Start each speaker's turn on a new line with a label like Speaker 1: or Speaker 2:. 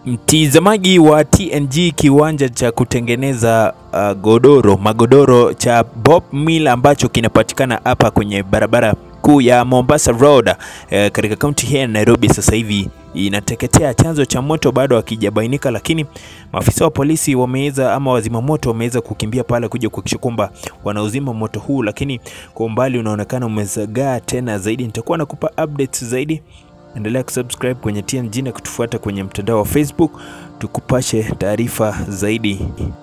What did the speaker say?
Speaker 1: Mtizamaji wa TNG, kiwanja cha kutengeneza uh, godoro magodoro cha Bob Mill ambacho kinapatikana hapa kwenye barabara kuu ya Mombasa Road eh, katika kaunti hii ya Nairobi, sasa hivi inateketea. Chanzo cha moto bado hakijabainika, lakini maafisa wa polisi wameweza ama wazima moto wameweza kukimbia pale kuja kuhakikisha kwamba wanauzima moto huu, lakini kwa umbali unaonekana umezagaa tena zaidi. Nitakuwa nakupa updates zaidi. Endelea kusubscribe kwenye TNG na kutufuata kwenye mtandao wa Facebook tukupashe taarifa zaidi.